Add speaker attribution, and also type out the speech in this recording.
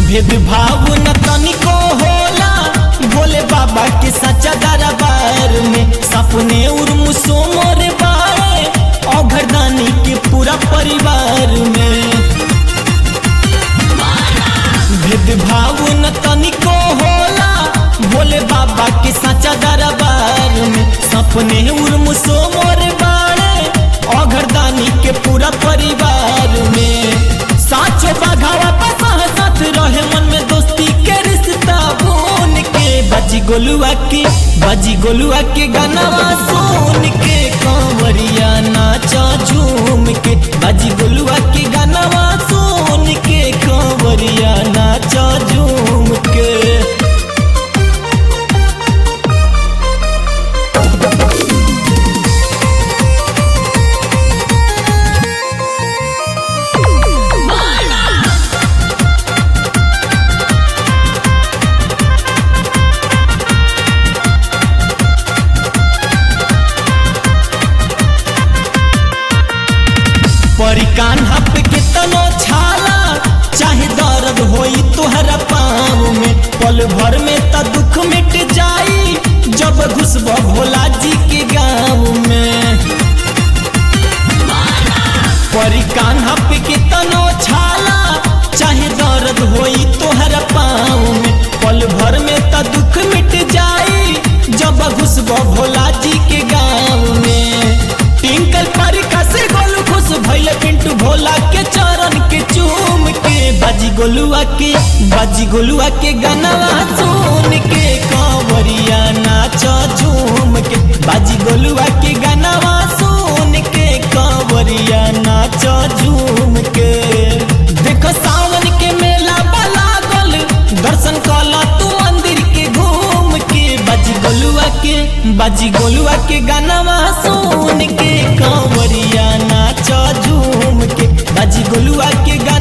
Speaker 1: भेदभाव न तनिको होला भोले बाबा के सच्चा दरबार में सपने उर्म सोमोर बाए औघरदानी के पूरा परिवार में भेदभाव न तनिको होला भोले बाबा के सच्चा दरबार में सपने उर्म सोमोर बाड़े औघरदानी के पूरा परिवार में साचो बाघावा पसाह साथ रहे मन में दोस्ती के रिश्ता बोन के बाजी गोलुआ के बाजी गोलुआ के गानावा सुन के कांवरिया नाचा झूम के बाजी गोलुआ के गानावा सुन के कांवरिया नाचा झूम के परी कान्हा पे कितनो छाला चाहे दर्द होई तोहरा पाँव में पल भर में त दुख मिट जाई जब घुसब भोला जी के गाँव में परी कान्हा पे कितनो छाला चाहे दर्द होई तोहरा पाँव में पल भर में त दुख मिट जाई जब घुसब भोला जी के गाँव में टिंकल परिका से गोलू खुश भइले पिंटू भोला के चरण के चूम के बाजी गोलुआ के बाजी गोलुआ के गानावा सुन के कांवरिया नाचा झूम के बाजी गोलुआ के गानावा सुन के कांवरिया नाचा झूम के देखो सावन के मेला बला गल दर्शन कला तू मंदिर के घूम के बाजी गोलुआ के बाजी गोलुआ के गानावा सुन के कांवरिया नाचा झूम के बाजी गोलुआ के गाना